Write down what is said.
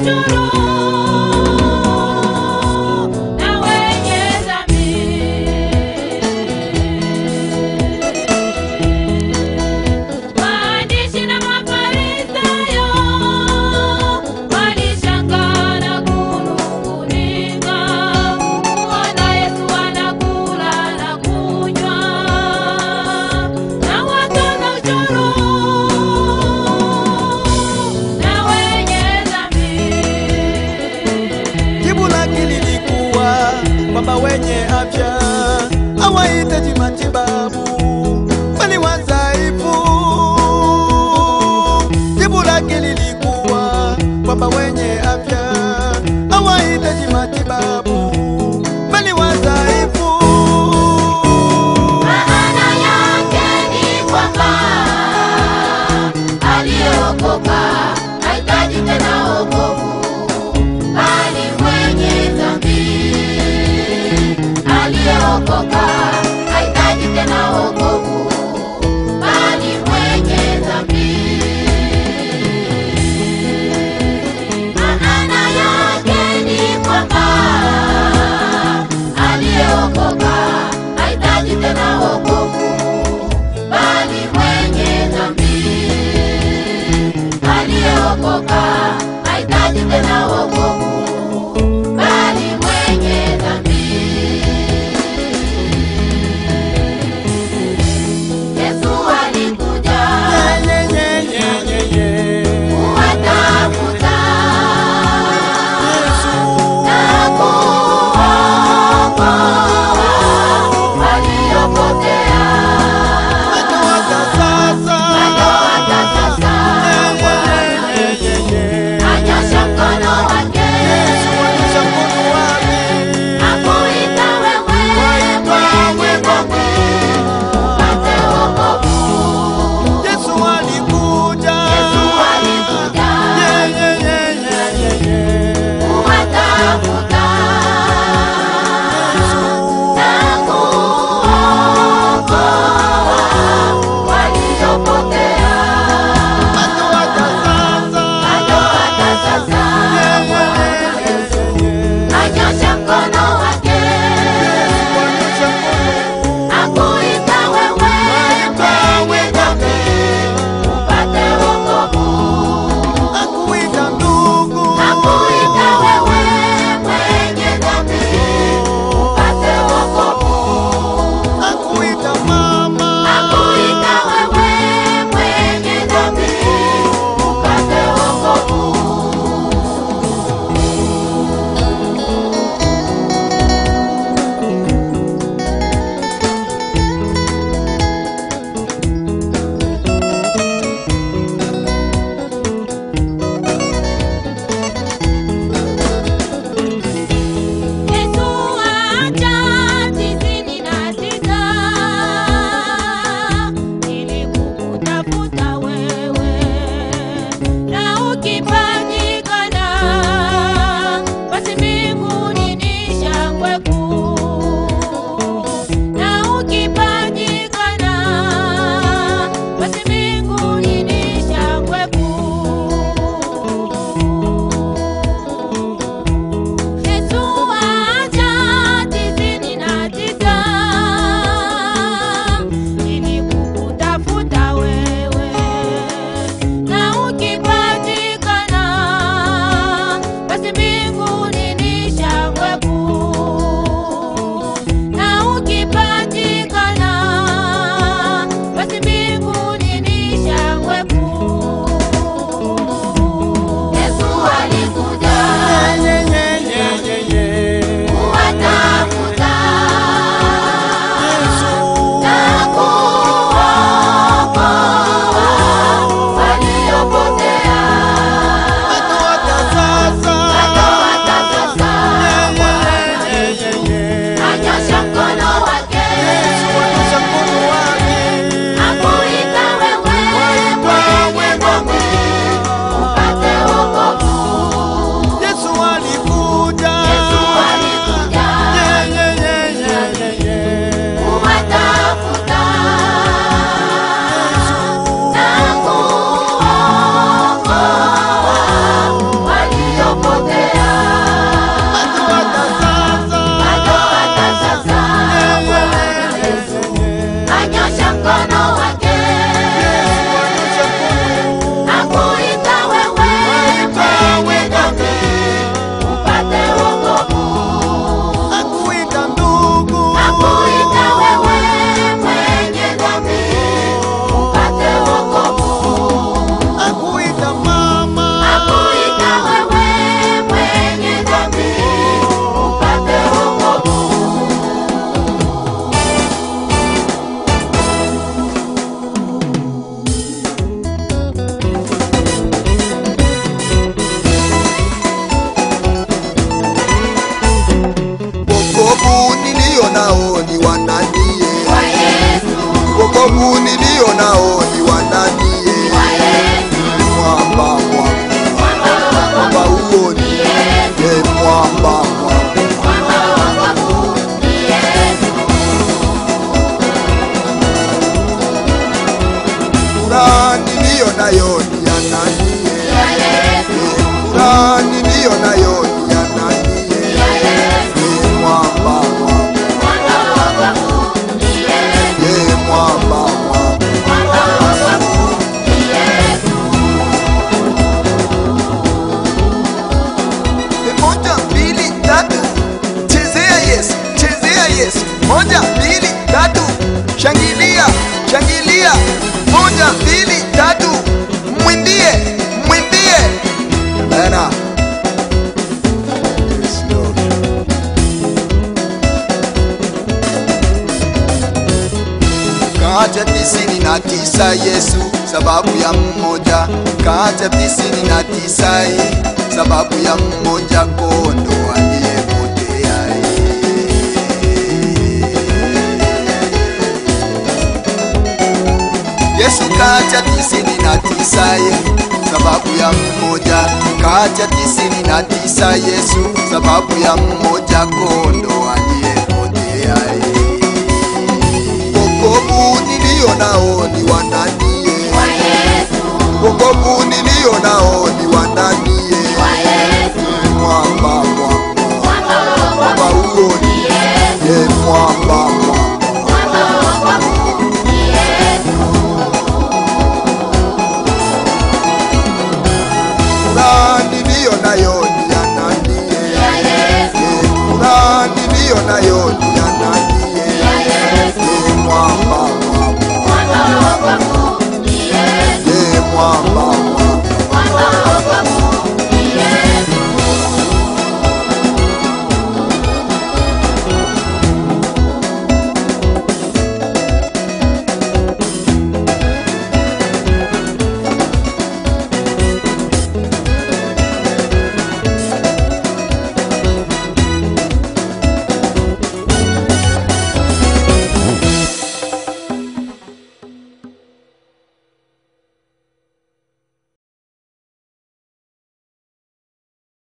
ushuru na wenye dhambi. Waandishi na Mafarisayo walishangaa na kunung'unika, kuona Yesu anakula na kunywa na watoza ushuru na wenye dhambi. Jibu lake lilikuwa kwamba wenye afya hawahitaji matibabu bali wadhaifu. Jibu lake lilikuwa kwamba wenye afya hawahitaji matibabu bali wadhaifu. Maana yake ni kwamba aliyeokoka hahitaji tena wokovu, bali mwenye dhambi. Aliyeokoka hahitaji tena wokovu, bali mwenye dhambi. Maana yake ni kwamba aliyeokoka hahitaji tena wokovu, bali mwenye dhambi. Aliyeokoka hahitaji tena wokovu, bali mwenye dhambi. Yesu alikuja Ye, ye, ye, ye, ye. kuwatafuta Yesu. na kuokoa waliopotea. Hata sasa. Hata sasa Ye, ye, ye, ye, ye. anyosha mkono wake nayo ni ya nani? ya Yesu, Furaha niliyo nayo ni ya nani? ya Yesu, Ni mwamba wangu, mwamba wangu ni Yesu, ye mwamba wangu. mwamba wangu ni Yesu, Moja, mbili, tatu, chezea Yesu, chezea Yesu. Moja, mbili, tatu, shangilia, shangilia. Moja, mbili, tatu, mwimbie, mwimbie. Bana. Yes, Lord. Kaacha tisini na tisa Yesu sababu ya mmoja, kaacha tisini na tisa eh, sababu ya mmoja kondo aliyepotea eh. Yesu kaacha tisini na tisa eh, sababu ya mmoja, kaacha tisini na tisa Yesu sababu ya mmoja kondo aliyepotea eh. Wokovu nilio nao ni wa nani? wa Yesu, Wokovu